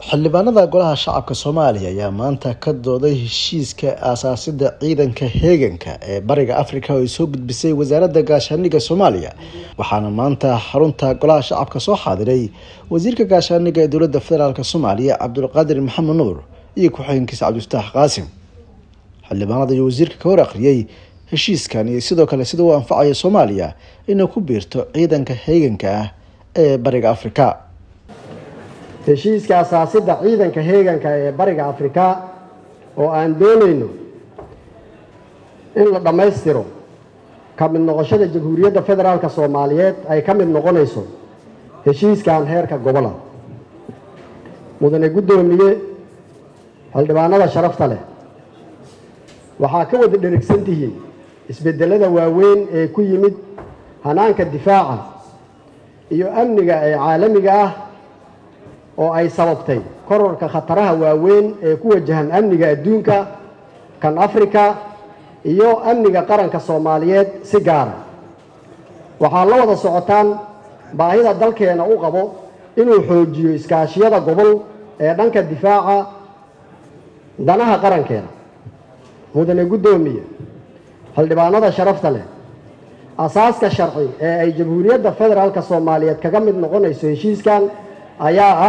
xildhibaanada golaha shacabka soomaaliya ayaa maanta ka dooday heshiiska aasaasida ciidanka heeganka ee bariga afrika oo ay soo gudbisay wasaaradda gaashaaniga soomaaliya waxaana maanta xarunta golaha shacabka soo xaadiray wasiirka gaashaaniga ee dowladda federaalk soomaaliya cabdulqaadir maxamed nuur iyo ku-xigeenkiisa cabdifataax qaasim xildhibaanada iyo wasiirka ka hor akhriyey heshiiskan iyo sidoo kale sida uu anfacaya soomaaliya inay ku biirto ciidanka heeganka ah ee bariga afrika heshiiska asaasida ciidanka heeganka ee bariga afrika oo aan doonayno in la dhammaystiro ka mid noqoshada jamhuuriyadda federaalk soomaaliyeed ay ka mid noqonayso heshiiskan heerka gobola mudane guddoomiye xildhibaanada sharafta leh waxaa ka wada dherigsan tihiin isbeddelada waaweyn ee ku yimid hanaanka difaaca iyo amniga ee caalamiga ah oo ay sababtay kororka khataraha waaweyn ee ku wajahan amniga adduunka kan afrika iyo amniga qaranka soomaaliyeed si gaara waxaa la wada socotaan baahida dalkeena u qabo inuu xoojiyo iskaashiyada gobol ee dhanka difaaca danaha qarankeena mudane guddoomiye xildhibaanada sharafta leh asaaska sharci ee ay jamhuuriyadda federaalk soomaaliyeed kaga mid noqonayso heshiiskan ayaa ah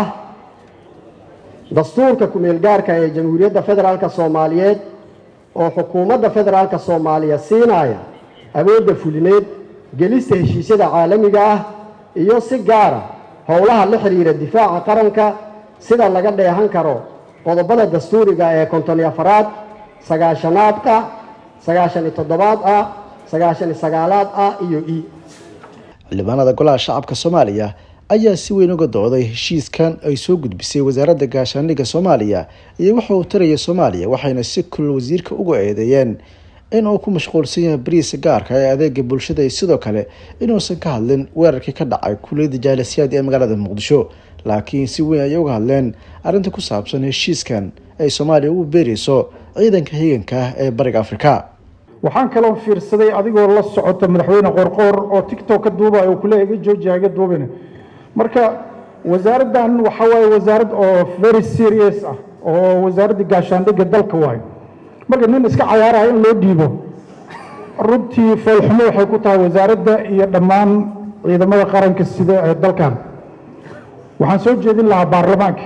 dastuurka ku-meel gaarka ee jamhuuriyadda federaalk soomaaliyeed oo xukuumadda federaalk soomaaliya siinaya awoodda fulineed gelista heshiisyada caalamiga ah iyo si gaara howlaha la xiriira difaaca qaranka sida laga dheehan karo qodobada dastuuriga ee konton iyo afaraad sagaashanaad ah sagaashan iyo toddobaad ah sagaashan iyo sagaalaad ah iyo e xildhibaanada golaha shacabka soomaaliya ayaa si weyn uga dooday heshiiskan ay soo gudbisay wasaaradda gaashaaniga soomaaliya iyo waxa uu taraya soomaaliya waxayna si kulul wasiirka uga eedeeyeen in uu ku mashquulsan yahay bariisa gaarka ee adeega bulshada iyo sidoo kale inuusan ka hadlin weerarkii ka dhacay kuliyadda jaalasiyaad ee magaalada muqdisho laakiin si weyn ayay uga hadleen arrinta ku saabsan heshiiskan ay soomaaliya ugu beerayso ciidanka higanka ah ee bariga afrika waxaan kaloo fiirsaday adigoo la socota madaxweyne qoorqoor oo tictok ka duubay oo kuleeya iga joojiya iga duubina marka wasaaraddan waxa waaye wasaarad oo very serious ah oo wasaaradda gaashaandhigga dalka waayo marka nin iska cayaaraya in loo dhiibo runtii foolxumo waxay ku tahay wasaaradda iyo dhammaan ciidamada qaranka sida ee dalkan waxaan soo jeedin lahaa baarlamaanka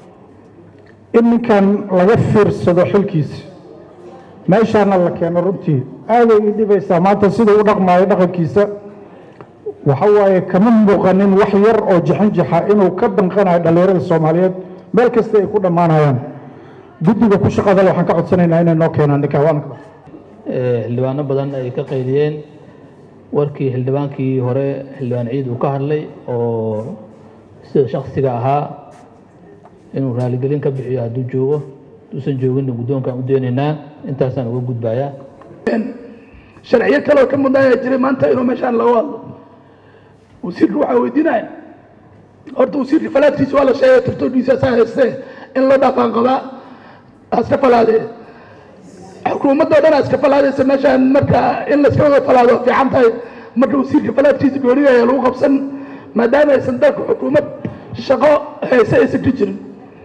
in ninkan laga fiirsado xilkiisa meeshaana la keeno runtii aaday ii dhibaysaa maanta siduu u dhaqmaayo dhaqankiisa waxa waaye kama muuqanin wax yar oo jixinjixa inuu ka danqanayo dhallinyarada soomaaliyeed meel kasta ay ku dhammaanayaan guddiga ku shaqadale waxaan ka codsanaynaa inay noo keenaan ninkawaanka xildhibaano badan ay ka qaydiyeen warkii xildhibaankii hore xildhibaan ciid uu ka hadlay oo sida shaksiga ahaa inuu raaligelin ka bixiyo hadduu joogo hadduusan jooginna guddoonkaan u deenaynaa intaasaan uga gudbayaa sharciyo kaleoo ka mudnaayaa jiray maanta inuu meeshaan laga hadlo wasiirka waxaa weydiinaya horta wasiirka falaadkiisa waa la sheegay tartoodiisa saa haystee in la dhaqaan qabaa aska falaadee xukuumadda o dhan aska falaadaysa meeshaan marka in layska wada falaado fiican tahay marka wasiirka falaadkiisa gooniga ayaa lagu qabsan maadaama aysan dalka xukuumad shaqo hayse aysan ka jirin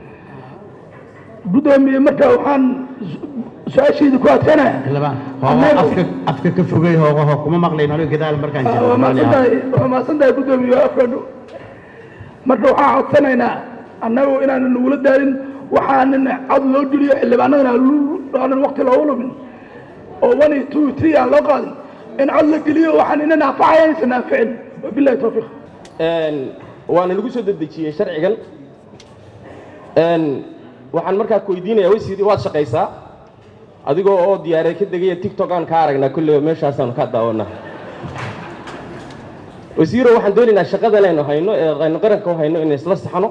guddoomiye marka waxaan su-aashayda ku adkanaya afka ka fogey hoogaho kuma maqlayn aniga gadaal markaan waa maasan tahay guddoomiye afkadhu marka waxaan codsanaynaa annagu inaanan nagula daalin waxaanan cod loo geliyo xildhibaanadana aanan wakti loogu lumin oo one iyo two three aan loo qaadin in cod la geliyo waxaan ina naafacaya inaysan naaficin wabillahi tawfiiq waana lagu soo dedejiyey sharcigan waxaan markaa ku weydiinaya wasiir waad shaqaysaa adigoo oo diyaaree ka degaya tictok aan ka aragnaa kolleyba meeshaasaanu ka daawanaa wasiiro waxaan doonaynaa shaqadan aynu hayno ee aynu qaranka u hayno inay isla saxno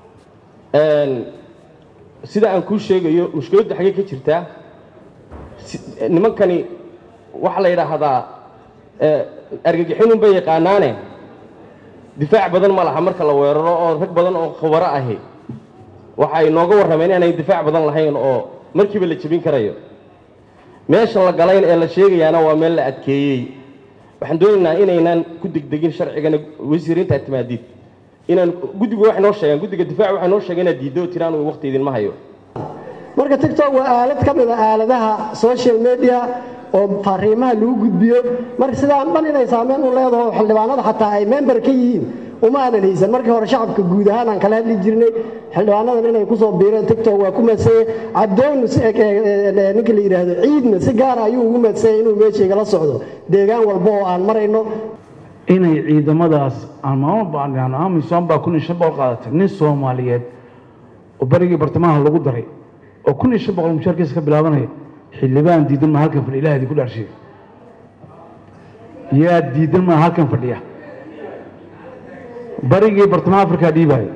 sida aan kuu sheegayo mushkiladdu xaggee ka jirtaa nimankani waxaa la yidhaahdaa argagixinun bay yaqaanaane difaac badan ma laha marka la weeraro oo rag badan oo khubaro ahi waxay nooga warrameen inaanay difaac badan lahayn oo markiiba la jebin karayo meesha la galayn ee la sheegayaana waa meel la adkeeyey waxaan doonaynaa inaynan ku degdegin sharcigana wasiirintaa timaadiid inaan guddigu waxay noo sheegeen guddiga difaaca waxay noo sheegeen inaad diiddo tiraan uu waqti idinma hayo marka tiktok waa aalad ka mid a aaladaha social media oo fariimaha lagu gudbiyo marka sidaan dhan inay saameyn u leedaho xildhibaanada xataa ay member ka yihiin uma aanan haysan markii hore shacabka guud ahaan aan kala hadli jirnay xildhibaanadan inay kusoo biireen tiktok waa ku madsanyay cadoon ninka la yidhaahdo ciidna si gaara ayuu ugu madsanyay inuu meesha igala socdo deegaan walba oo aan marayno inay ciidamadaas amisom baa kun iyo shan boqol qaadatay nin soomaaliyeed oo barigii bartamaha lagu daray oo kun iyo shan boqol mushaarkiisa ka bilaabanaya xildhibaan diidan maa halkan fadhiya ilaah idinku dhaarshiya yaa diidan maa halkan fadhiya barigii bartamaha afrikaa dhiibaayo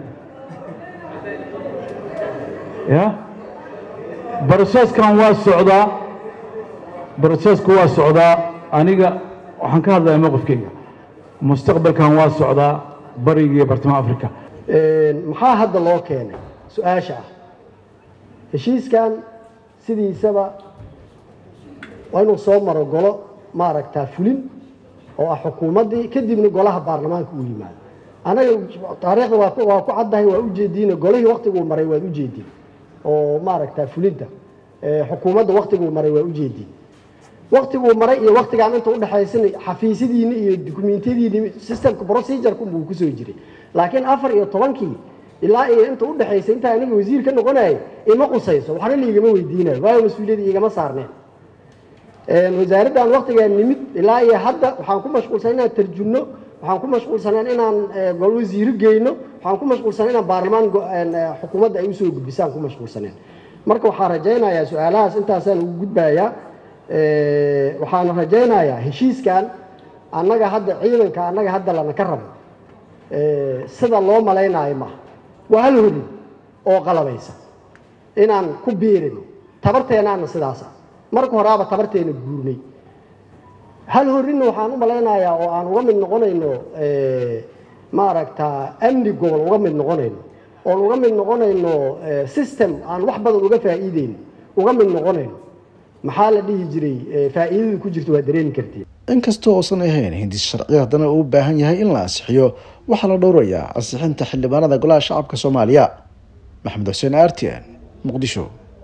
ya broseskan waa socdaa brosesku waa socdaa aniga waxaan ka hadlaya mowqifkeyga mustaqbalkan waa socdaa barigii bartamaha africa maxaa hadda loo keenay su-aasha ah heshiiskan sidiisaba waa inuu soo maro golo maaragtaa fulin oo ah xukuumaddii kadibna golaha baarlamaanka uu yimaado anaga taariikhda waa waa ku caddahay waa ujeediin golihii waktiguu maray waad ujeediin oo maaragtaa fulinta xukuumadda waktiguu maray waa ujeediin waktiguu maray iyo waktigaan inta udhexaysana xafiisyadiini iyo dukumentiyadiini systemka procedureka buu kusoo jiray laakiin afar iyo tobankii ilaa iyo inta udhexaysay intaa aniga wasiir ka noqonayay ima qusayso waxna liigama weydiinayo waayo mas-uuliyadda igama saarneen wasaaraddan waktigaan nimid ilaa iyo hadda waxaan ku mashquulsan inaan tarjumno waxaan ku mashquulsaneen inaan gol wasiiro geyno waxaan ku mashquulsaneen inaan baarlamaan xukuumadda ay usoo gudbisaan ku mashquulsaneen marka waxaan rajaynayaa su-aalahaas intaasaan ugu gudbayaa waxaan rajaynayaa heshiiskan annaga hadda ciidanka annaga hadda lana ka rabo sida loo malaynaayo maaha waa hal horin oo qalabaysa inaan ku biirino tabarteenaana sidaasa marka horaaba tabarteena guurnay hal horinna waxaan u malaynayaa oo aan uga mid noqonayno maaragta amni gobol uga mid noqonayno oon uga mid noqonayno system aan wax badan uga faa'iideyno uga mid noqonayno maxaa la dhihi jiray faa'iidada ku jirta waa dareemi kartiin inkastoo uusan ahayn hindis sharci haddana uu u baahan yahay in la ansixiyo waxaa la dhowrayaa ansixinta xildhibaanada golaha shacabka soomaaliya maxamed xuseen r t n muqdisho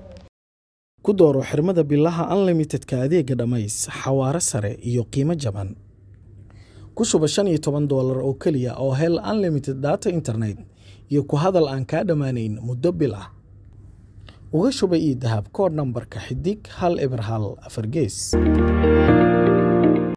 ku dooro xirmada bilaha unlimitedka adeega dhammays xawaare sare iyo qiimo jaban ku shuba shan iyo toban doolar oo keliya oo hel unlimited data internet iyo ku hadal aan kaa dhammaanayn muddo bil ah uga shuba io dahab koodh nambarka xidig hal eber hal afar gees